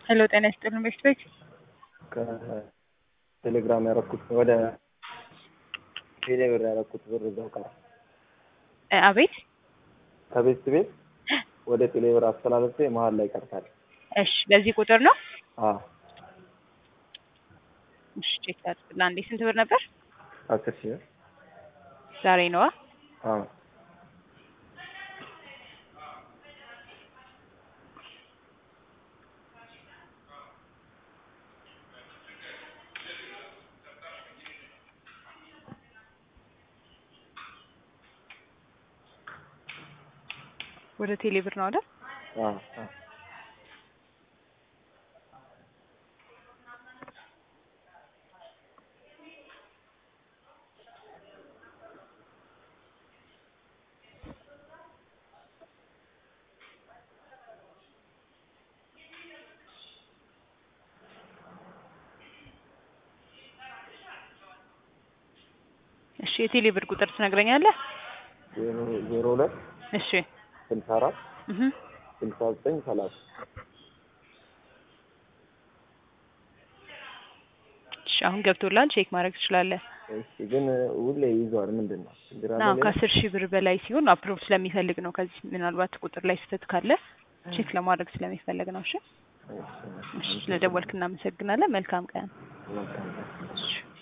ሄሎ ጤና ይስጥልን ቤት ቤት ከቴሌግራም ያረኩት ወደ ቴሌብር ያረኩት ብር እዛው ቀረ። እ አቤት ከቤት ቤት ወደ ቴሌብር አስተላለፌ መሀል ላይ ቀርታል። እሺ በዚህ ቁጥር ነው አዎ እሺ ቼክ ላድርግ ለአንዴ ስንት ብር ነበር አስር ሺህ ብር ዛሬ ነዋ አዎ ወደ ቴሌ ብር ነው አይደል አዎ አዎ እሺ የቴሌ ብር ቁጥር ትነግረኛለህ ዜሮ ዜሮ ሁለት እሺ ስልሳ አራት እህ ስልሳ ዘጠኝ ሰላሳ እሺ አሁን ገብቶላል ቼክ ማድረግ ትችላለህ እሺ ግን ሁሌ ይዟል ምንድን ነው ችግር አለ አዎ ሌላ? ከአስር ሺህ ብር በላይ ሲሆን አፕሮቭ ስለሚፈልግ ነው ከዚህ ምናልባት ቁጥር ላይ ስህተት ካለ ቼክ ለማድረግ ስለሚፈልግ ነው እሺ እሺ፣ እሺ ስለደወልክ እናመሰግናለን መልካም ቀን መልካም ነው። እሺ